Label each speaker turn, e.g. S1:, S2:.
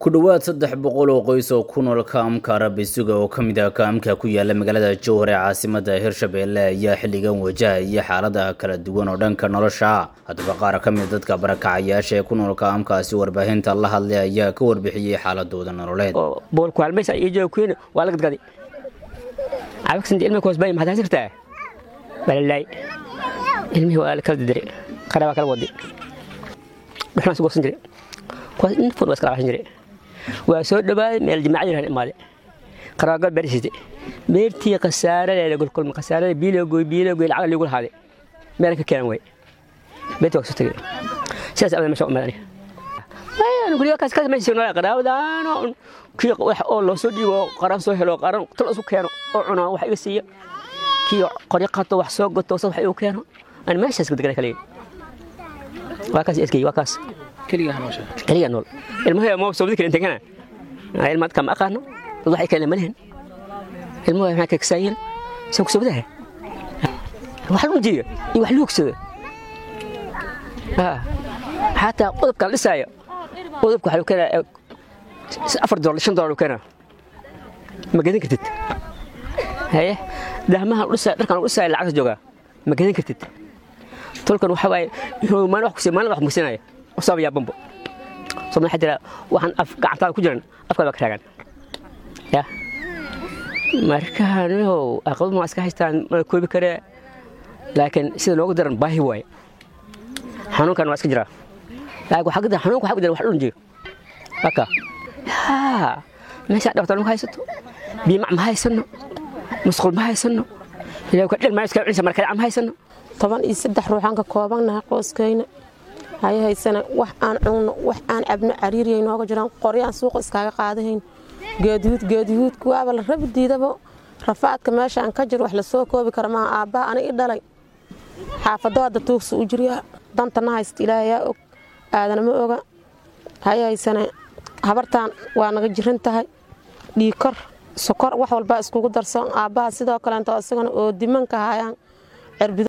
S1: ku dhowaad saddex boqol oo qoys oo ku nool kaamka rabisuga oo ka mid ah kaamka ku yaala magaalada jowhar ee caasimada hirshabelle ayaa xilligan wajahaya xaalada kala duwan oo dhanka nolosha haddaba qaar ka mid dadka barakacayaasha ee ku nool kaamkaasi warbaahinta la hadlay ayaa ka warbixiyey xaaladooda nololeed
S2: boolkuhalmaysa iyo joogkiina waa la gadgaday cabagsinta ilmihi koosbay maxaad hasirtaa balalaay ilmihii waa la kala didire qara baa kala wadi dhuxnaa su goosan jire kuwaas infun waa iska labaxsan jire waa soo dhowaaday meel jimaaca jiraan imaade qaraagal beersiiste beertii khasaaradeeda golkolma khasaarada biiloogoy biiloogoy lacag liigu lahaade meelan ka keenan way beertii waa kasoo tegey sidaas abada meesha umaad aniga guryo kaas kaas meesha noolaa qaraawadaano kii wax oo loo soo dhiibo qaran soo helo qaran tal isu keeno oo cunaa wax iga siiya kii qoryo qato wax soo goto wax igu keeno aan meeshaas ka degana kaliya waa kaas eskay waa kaas keligaa nool ilmaha ma soomadi kale intagana ilma dadka ma aqaano dad waxay kale malehen ilmaha maxaa ka kasaayeen saan ku soomadaha wax lagu jiyo iyo wax lagu ogsado xataa qodobka la dhisaayo qodobka waxaa keenaa afar dolar shan dolar keenaa ma gadan kartid haye dahmaha dhisaayo dharkan lagu dhisaayo lacagta joogaa ma gadan kartid tolkan waxa waaye maalin wax kusiya maalin wax kusinaya usaabayaa bambo sooma waxaa jira waxaan af gacantaada ku jiran afkaada baa ka taagan ya marka nihow aqabad ma iska haystaan mana koobi karee laakiin sida loogu daran baahi waaye xanuunkan waa iska jiraa laakiin waxaa kadar xanuunka waxaa ku jira wax dhulun jiyo haka haa meeshaa dhibaato ma haysato biimac ma haysano musqul ma haysano ilaa dhil maa iska cunisa markale ma haysano
S3: toban iyo saddex ruuxaan ka koobannahay qoyskayna haya haysana wax aan cunno wax aan cabno cariiriyay nooga jiraan qoryaan suuqa iskaaga qaadahayn geedyuud geedyuudka waaba la rabi diidaba rafaadka meeshaan ka jir wax lasoo koobi kara maaha aabbaha aniga i dhalay xaafado hadda tuugsa u jirya dantana haysta ilaahayaa og aadana ma oga haya haysana habartaan waa naga jiran tahay dhiikor sokor wax walbaa iskugu darsan aabbaha sidoo kaleento isagana oo dimanka hayaan